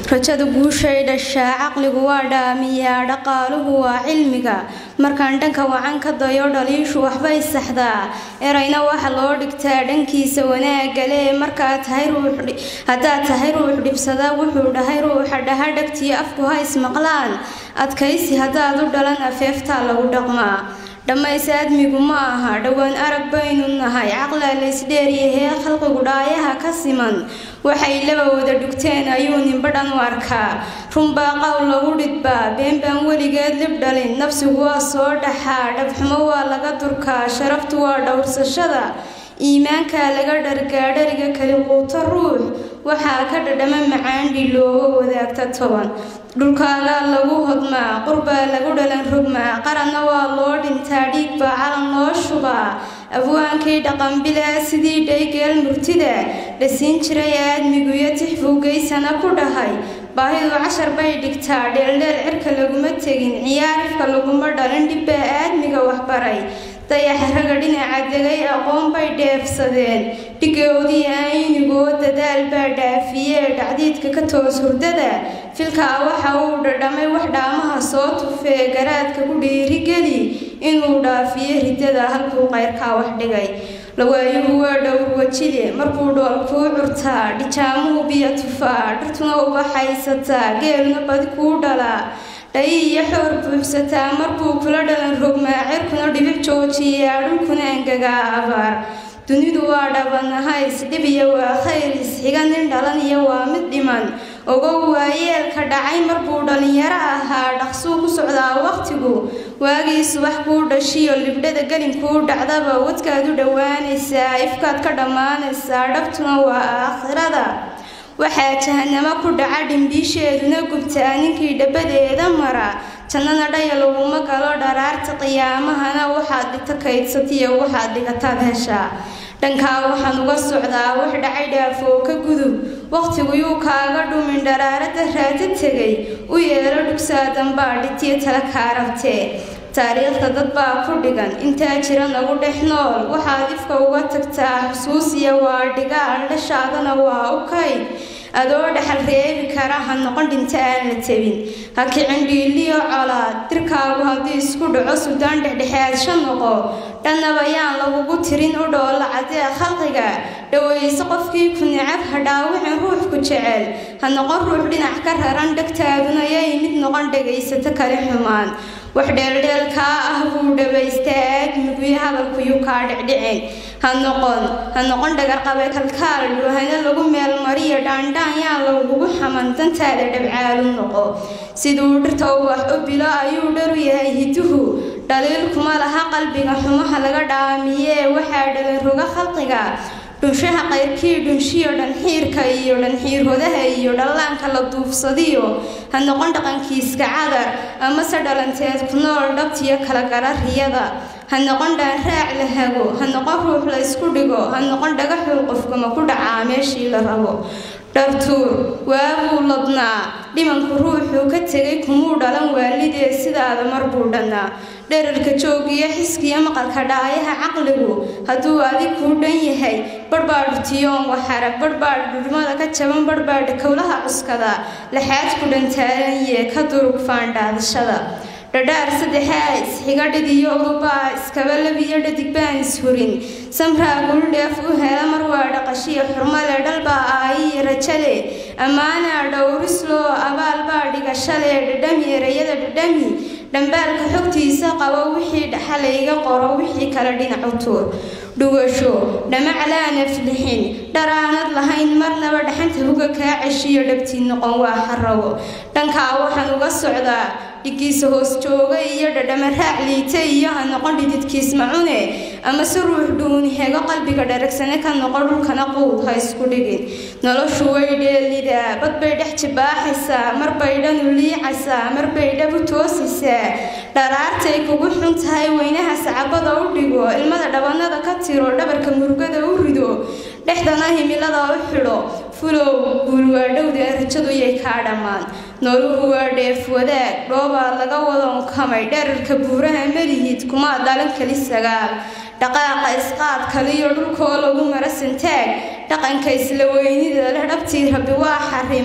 rajada guushay dhashaa caqligu waa dhaamiyaa dhaqaaluhu waa cilmiga markaan dhanka wacan ka dayo dhaliishu waxbay saxdaa erayna waxa loo dhigtaa dhankiisa wanaagale markaa tahay ruux haddaad tahay ruux dhibsada wuxuu dhahay ruuxa dhaha dhagtiyo afku ha ismaqlaan adkaysi haddaad u dhalan afeeftaa lagu dhaqmaa dhammays aadmigu ma aha dhowaan arag baynu nahay caqlaa laysdheeryahee khalqigu dhaayaha ka siman waxay laba wada dhugteen ayuu ninbadhan u arkaa runbaa qowl lagu dhidbaa been baan weligeed lib dhalin nafsigu waa soo dhaxaa dhabxumo waa laga durkaa sharaftu waa dhowrsashada iimaankaa laga dhargaa dhariga kali quuto ruux waxaa ka dhadhama macaandhi looga wadaagta toban dhulkaagaa lagu hodmaa qurbaa lagu dhalan rogmaa qaranna waa loo dhintaa dhiig baa calan loo shubaa abwaankii dhaqanbilaa sidii dhaygeel murtida dhasiin jiray aadmigu iyo tixfuugeysana ku dhahay baahidu cashar bay dhigtaa dheeldheel cirka laguma tegin ciyaarifka laguma dhalin dhibbaa aadmiga waxbaray dayaxa raga dhinaca degay aqoon bay dheefsadeen dhigoodii aynigoo dadaal baa dhaafiyee dhacdiidka ka toos hurdada filkaa waxa uu dhadhamay wax dhaamaha soo tufee garaadka ku dhiirigeli inuu dhaafiyo ridada halkuu qayrkaa wax dhigay lawaayuhu waa dhowr wajile markuu dhool kuu curtaa dhijaamuhu biyo tufaa dhirtuna ubaxaysataa geeluna badi kuu dhalaa dhayi iyo xoor buuxsataa markuu kula dhalan rogmaa cirkuna dhibic joojiyaa dhulkuna engagaa abaar dunidu waa dhabanahays dhibiya waa khayr isxiga nin dhalan iyo waa mid dhiman ogow waayeelka dhacay markuu dhallinyaro ahaa dhaqsuu ku socdaa wakhtigu waagii subax kuu dhashiyo libdhada gelinkuu dhacdaba wadkaad u dhowaanaysaa ifkaad ka dhammaanaysaa dhabtuna waa aakhirada waxaa jahanamo ku dhaca dhimbiisheeduna gubtaa ninkii dhabadeeda mara jannana dhaya laguma galo dharaarta qiyaamahana waxaad dhigta kaydsatiyo waxaad dhigataad heshaa dhankaa waxaan uga socdaa wax dhacay dhaafoo ka gudub wakhtigu yuu kaaga dhumin dharaarada raata tegay u yeelo dhugsaadanbaa dhitiyo tala kaa rabtee taariikhda dad baa ku dhigan intaa jira nagu dhex nool waxaad ifka uga tagtaa xusuusiya waa dhigaal dhashaadana waa u kayd adoo dhexal reebi kara ha noqon dhinta aan la tebin ha kicin dhiiliyo colaad dirkaagu haddii isku dhaco sudaan dhexdhexaadsha noqo dhannaba yaan lagugu tirin u dhoolla cadee khalqiga dhowayso qofkii ku necab ha dhaawicin ruux ku jecel ha noqon ruux dhinac ka raran dhegtaaduna yay mid noqon dhegaysato kale xumaan wax dheeldheelkaa ah buu dhabaystaa aadmiguyo hadalkuyuu kaa dhicdhicin ha noqon ha noqon dhagarqabe kalkaal dhuhana lagu meelmariyo dhaandhaan yaan lagugu xaman dantaada dhabcaalu noqo siduu dhirta ubax u bilo ayuu dharu yahay hiduhu dhaliil kuma laha qalbiga xumaha laga dhaamiyee waxaa dhalan roga khalqiga dhunshaha qayrkii dhunshiyo dhanxiirka iyo dhanxiirhodaha iyo dhallaanka la duufsadiyo ha noqon dhaqankiiska cadar amase dhalanteed ku nool dhabtiyo kala gara riyada ha noqon dhaanraac la hago ha noqon ruux la isku dhigo ha noqon dhagaxuu qofkuma ku dhacaa meeshii la rabo dhartuur waabuu ladnaa dhimanku ruuxuu ka tegay kumuu dhalan waalidee sidaada mar buu dhannaa dherarka joogiyo xiskiyo maqalka dhaayaha caqligu hadduu adig kuu dhan yahay barhbaadhu tiyoon waxarag barhbaadh dhudhmada ka jaban barhbaadha kowlaha cuskada laxaadku dhantaalanyee ka durug faandhaadashada dhadhaar saddexaa isxiga dhidiyo urubaa iskaba labiyo dhadig baan ishurin samraa guldheef u hela mar waa dhaqashiyo xurmale dhalbaa aayiyo rajale ammaanaa dhowrisloo abaal baa dhigashale dhadhami erayada dhadhami dhambaalka xogtiisa qabo wixii dhaxalayga qoro wixii kale dhinacu tuur dhugasho dhamaclaana flixin dharaanad lahayn marnaba dhaxanta huga kaa ceshiyo dhabtii noqon waa xarago dhankaa waxaan uga socdaa dhigiisa hoos jooga iyo dhadhama raac liita iyo ha noqon dhididkiis macune ama se ruux dhuuni hego qalbiga dharagsane ka noqon dhulkana quud ha isku dhigin noloshu way dheelidaa bad bay dhex jibaaxaysaa marbay dhanu liicaysaa marbay dhab u toosaysaa dharaartay kugu xun tahay weynaha sacabada u dhigo ilmada dhabanada ka tiro dhabarka murugada u rido dhexdana himilada u xidho fulow guulwaadhowdee rajadu yay kaa dhammaan nooluhu waa dheef wadaag dhoobaa laga wadonkamay dherarka buuraha melihid kumaa dhalan keli sagaal dhaqaaqa isqaad kaliyo dhulkoo lagu mara santaag dhaqanka isla weynida leh dhabtii rabbi waa xarimay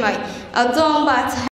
addoon baa tahay